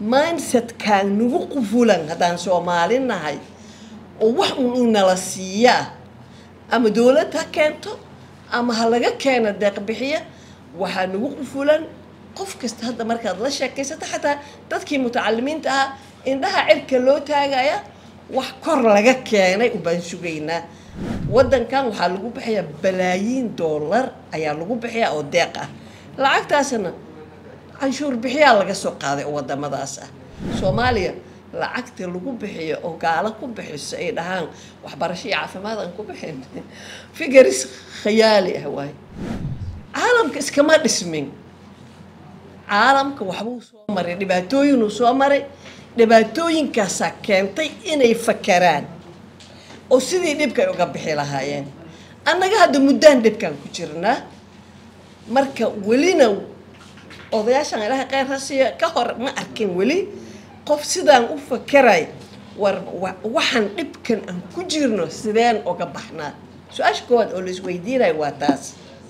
mindsetkaan nagu qufulan haddaan soomaali nahay oo wax un inala siiyaa ama dowlad ha keento ama ha laga keeno deeqbixiya waxaa nagu qufulan qof kasta hadda markaad la sheekaysato xataa dadkii mutacalimiinta ahaa indhaha cirka loo taagaya wax kor laga keenay ubaan sugaynaa waddankan waxaa lagu bixiyaa balaayiin dollar ayaa lagu bixiyaa oo deeq ah lacagtaasna canshuur bixiyaa laga soo qaaday oo wadamadaas ah soomaaliya lacagta lagu bixiyo oo gaalo ku bixiso ay dhahaan waxbarasho iyo caafimaad aan ku bixin figaris khayaali ah waaye caalamka iskama dhismin caalamka waxbuu soo maray dhibaatooyinuu soo maray dhibaatooyinkaasaa keentay inay fakaraan oo sidii dhibkay uga bixi lahaayeen annaga hadda muddaan dhibkaan ku jirnaa marka welina odayaashan ilaahay kheyr ha siiyo ka hor ma arkin weli qof sidaan u fakeray war waxaan dhibkan aan ku jirno sideen uga baxnaa su-aasha koowaad oo la isweydiinayo waa taas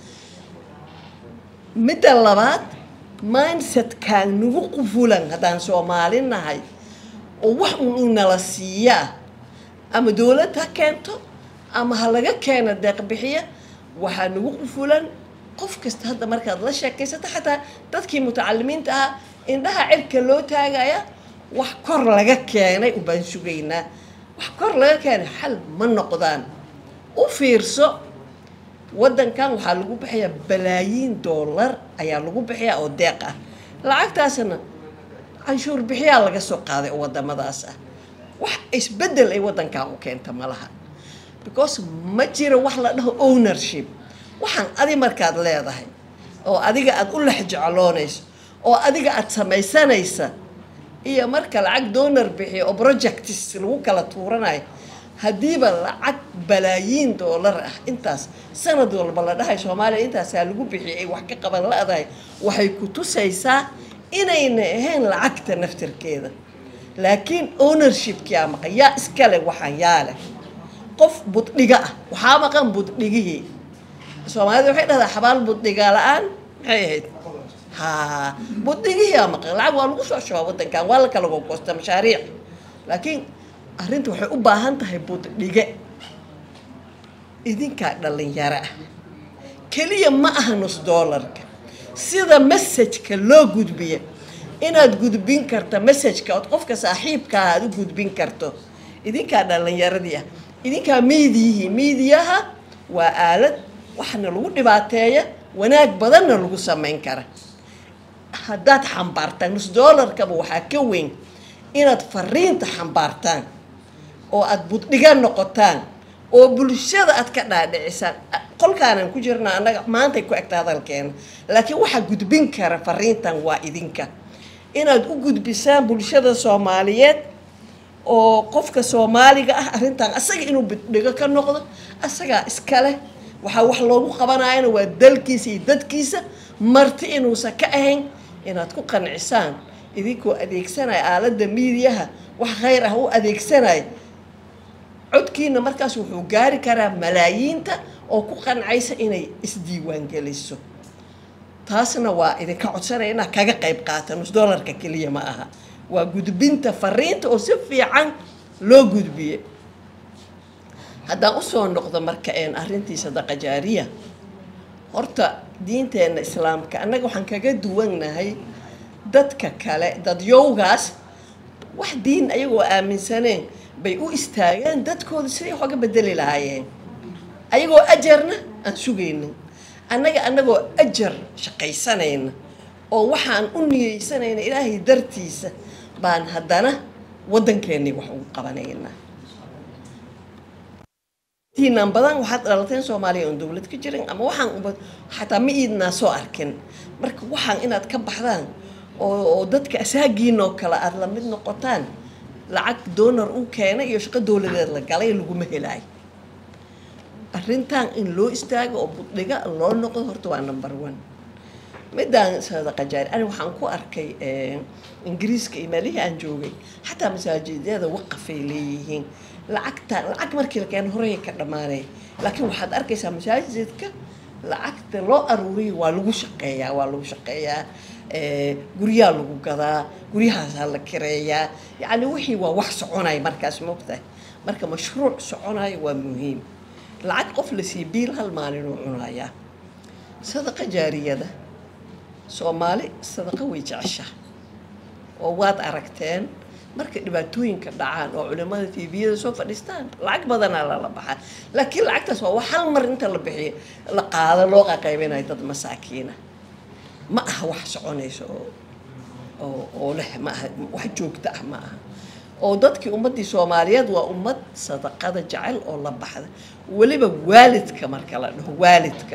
midda labaad mindsetkaan nagu qufulan haddaan soomaali nahay oo wax un inala siiyaa ama dowlad ha keento ama ha laga keeno deeqbixiya waxaa nagu qufulan qof kasta hadda markaad la sheekaysato xataa dadkii mutacalimiinta ahaa indhaha cirka loo taagaya wax kor laga keenay ubaan sugaynaa wax kor laga keenay xal ma noqdaan u fiirso waddankan waxaa lagu bixiyaa balaayiin dollar ayaa lagu bixiyaa oo deeq ah lacagtaasna canshuur bixiyaa laga soo qaaday oo wadamadaas ah wax isbeddel ay waddankan u keenta ma laha because ma jiro wax la dhaho ownership waxaan adi markaad leedahay oo adiga aada u lex jecloonayso oo adiga aada samaysanaysa iyo marka lacag donor bixiyo oo projects lagu kala tuuranayo haddiiba lacag balaayiin dollar ah intaas sanad walba la dhahay soomaaliya intaasaa lagu bixiyay ay wax ka qaban la-dahay waxay ku tusaysaa inayna ahayn lacagta naftarkeeda laakiin ownershipkii aa maqan yaa iskale waxaan yaa leh qof buddhiga ah waxaa maqan buddhigihii soomaalida waxay dhahdaa xabaal buddhiga la-aan maxay ahayd ha buddhigihii aa maqan lacag waa lagu soo shubaa waddankan waa la kala gogoosta mashaariic laakiin arrinta waxay u baahan tahay buddhige idinkaa dhalinyaro ah keliya ma aha nus doolarka sida messajka loo gudbiya inaad gudbin karta messajka ood qofka saaxiibkaa aad u gudbin karto idinkaa dhalinyaradii ah idinkaa miidiyihii miidiyaha waa aalad waxna lagu dhibaateeya wanaag badanna lagu samayn kara haddaad xambaartaan nus doolarkaba waxaa ka weyn inaad fariinta xambaartaan oo aada buddhiga noqotaan oo bulshada aad ka dhaadhicisaan qolkaanan ku jirnaa annaga maantay ku egta hadalkeena laakiin waxaa gudbin kara fariintan waa idinka inaad u gudbisaan bulshada soomaaliyeed oo qofka soomaaliga ah arrintan asaga inuu buddhigo ka noqdo asagaa iskale waxaa wax loogu qabanayana waa dalkiisa iyo dadkiisa marti inuusan ka ahayn inaad ku qancisaan idinkoo adeegsanaya aaladda miidiyaha wax khayr ah u adeegsanaya codkiina markaas wuxuu gaari karaa malaayiinta oo ku qancaysa inay isdiiwaangeliso taasna waa idinka codsanaya inaad kaga qayb qaata nus dollarka keliya ma aha waa gudbinta fariinta oo si fiican loo gudbiye haddaan usoo noqdo marka een arrintii sadaqa jaariya horta diinteenna islaamka annaga waxaan kaga duwannahay dadka kale dadyowgaas wax diin ayagoo aaminsaneen bay u istaageen dadkooda siday wax oga bedeli lahaayeen ayagoo ajarna aan sugaynin annaga annagoo ajar shaqaysanayna oo waxaan u niyeysanayna ilaahay dartiisa baan haddana waddankeennii wax ugu qabanaynaa tiinan badan waxaad dhalateen soomaaliya oon dowlad ka jirin ama waxaan xataa ma iidnaa soo arkin marka waxaan inaad ka baxdaan oo dadka asaagiinoo kale aada la mid noqotaan lacag donor u keenay iyo shaqo dowladeed la galay laguma helaayo arrintan in loo istaago oo buddhiga loo noqdo horta waa number one midaan sadaqa jaari ani waxaan ku arkay ingiriiska iyo meelihii aan joogay xataa masaajidyada waqafay leeyihiin lacagta lacag markii la keeno horey ka dhammaanay laakiin waxaad arkaysaa masaajidka lacagta loo aruuriyo waa lagu shaqeeyaa waa lagu shaqeeyaa guryaa lagu gadaa guryahaasaa la kireeyaa yacni wixii waa wax soconaya markaas moogtahay marka mashruuc soconayo waa muhiim lacag qof la sii biil hal maalinuu cunayaa sadaqa jaariyada soomaali sadaqa way jecesha oo waad aragteen marka dhibaatooyinka dhacaan oo culimada tviyada soo fadhiistaan lacag badanaa lala baxaa laakiin lacagtaas waa wax hal mar inta la bixiyo la qaado loo qaqaybinayo dad masaakiina ma aha wax soconayso oo oo oo leh ma aha wax joogto ah ma aha oo dadkii ummaddii soomaaliyeed waa ummad sadaqada jecel oo la baxda weliba waalidka marka la dhaho waalidka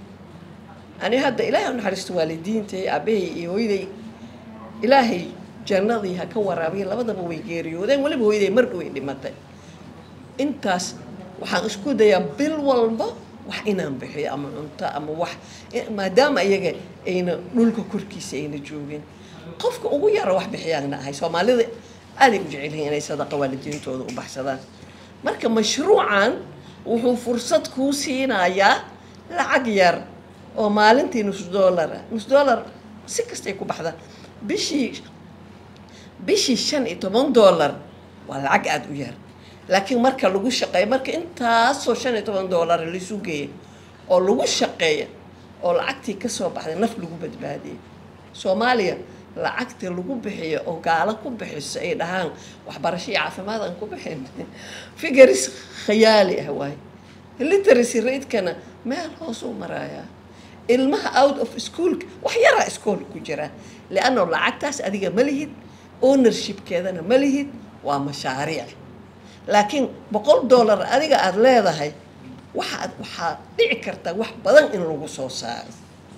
ani hadda ilaahay u naxariisto waalidiintay aabahay iyo hooyaday ilaahay jannadii ha ka waraabiya labadaba way geeriyoodeen weliba hooyaday mar dhow ay dhimatay intaas waxaan isku dayaa bil walba wax inaan bixiyo ama cunto ama wax maadaama iyaga ayna dhulka korkiisa ayna joogin qofka ugu yara wax bixiyaana ahay soomaalida aaday u jecelyihiin inay sadaqa waalidiintooda u baxsadaan marka mashruucan wuxuu fursad kuu siinayaa lacag yar oo maalintii nus dollar ah nus dollar si kastay ku baxdaan bishii bishii shan iyo toban dollar waa lacag aada u yar laakiin marka lagu shaqeeyo marka intaasoo shan iyo toban dollar laisu geeya oo lagu shaqeeya oo lacagtii kasoo baxday naf lagu badbaadiyay soomaaliya lacagta lagu bixiyo oo gaalo ku bixiso ay dhahaan waxbarasho iyo caafimaad aan ku bixin figures khayaali ah waaye literacy ratekana meel hoos u marayaa ilmaha out of schoolka wax yaraa iskool ku jira leanno lacagtaas adiga ma lihid ownershipkeedana ma lihid waa mashaariic laakiin boqol dollar adiga aada leedahay waxaad waxaad dhici kartaa wax badan in lagu soo saaro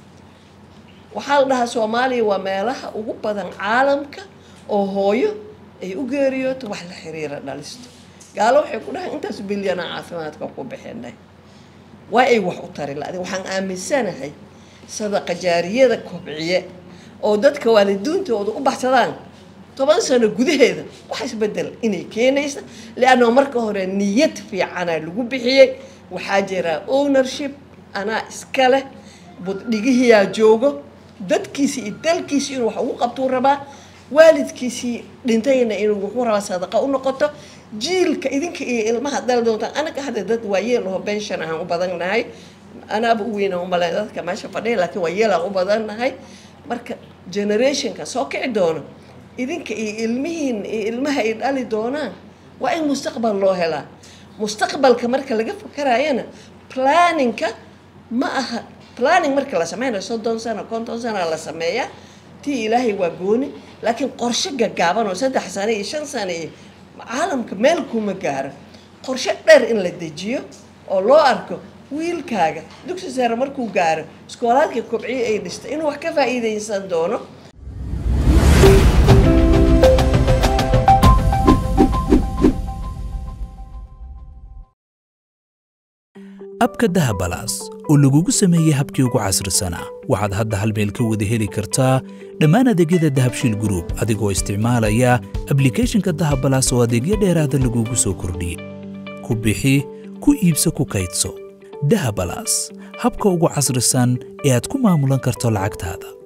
waxaa la dhahaa soomaaliya waa meelaha ugu badan caalamka oo hooyo ay u geeriyooto wax la xiriira dhalisto gaalo waxay ku dhahay intaas bilyana caafimaadka ku bixinay waa ay wax u tari la waxaan aaminsanahay sadaqa jaariyada kobciye oo dadka waalidiintooda u baxsadaan toban sano gudaheeda wax isbedel inay keenaysa leanno marka hore niyad fiicana lagu bixiyey waxaa jira ownership anaa iska leh buddhigihiyaa joogo dadkiisii iyo dalkiisii inuu wax ugu qabtuu rabaa waalidkiisii dhintayna inuu wuxuu rabaa sadaqa u noqoto jiilka idinka iyo ilmaha dal doontaan anaga hadda dad waa yeel oo bension ahaan u badannahay anaaba u weyna umaleyn dadka meesha fadhiya laakiin waa yeelaan u badannahay marka generationka soo kici doono idinka iyo ilmihiin iyo ilmaha ay dhali doonaan waa in mustaqbal loo helaa mustaqbalka marka laga fakarayana planninka ma aha planning marka la sameynayo soddon sano konton sano la sameeyaa tii ilaahay waa gooni laakiin qorshe gaggaaban oo saddex sano iyo shan sano iyo caalamka meel kuma gaaro qorshe dheer in la dejiyo oo loo arko wiilkaaga dugsi sare markuu gaaro iskoolaadka kobciye ay dhistay inuu wax ka faa'iidaysan doono abka dahabalaas oo lagugu sameeyey habkii ugu casrisanaa waxaad hadda hal meel ka wada heli kartaa dhammaan adeegyada dahabshiil gruub adigoo isticmaalaya ablikhethonka dahabalaas oo adeegyo dheeraada lagugu soo kordhiyey ku bixi ku iibso ku kaydso dahabalaas habka ugu casrisan ee aad ku maamulan karto lacagtaada